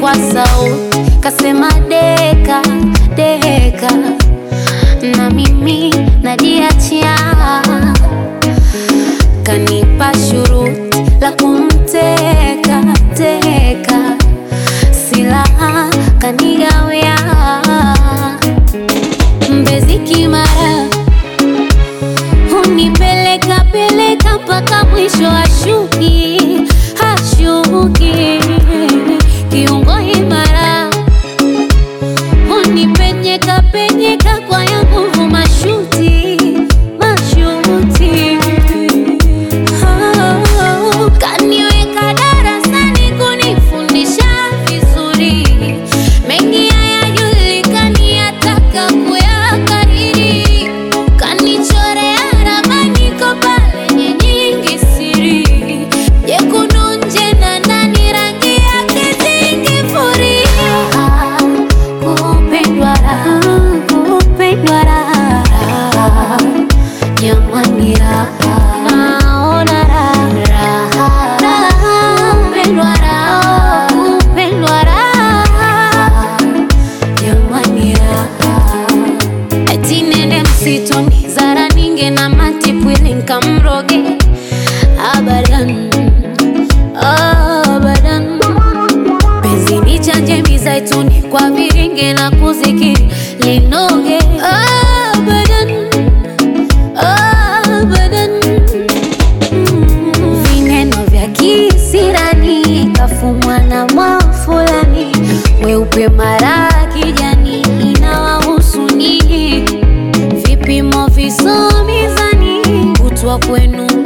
kwa sauti kasema deka deka, na mimi najiachia, kanipa shuruti la kumteka teka, silaha kanigawia, Mbezi Kimara hunipeleka peleka mpaka mwisho ashuki hashuki kiungo imara hunipenyeka penyeka kwa ya nguvu mashuti mashuti Oh, kaniweka darasani kunifundisha vizuri mengi hayajulikani ataka kuyakariri kanichorea ramani kopa lenye nyingi siri jekundu nje na ndani rangi yake zingifuria kupendwa raha kupendwa raha jamani raha naona raha raha kupendwa raha kupendwa raha jamani raha eti nende msituni zara ninge na matipwili nkamroge abadan abadan penzi ni chanje mizaituni kwa viringe na kuzikiri linoge abadan abadan Mm, vineno vya kisirani kafumwa na mwafulani weupe mara kijani inawahusu nini vipimo visomizani kutwa kwenu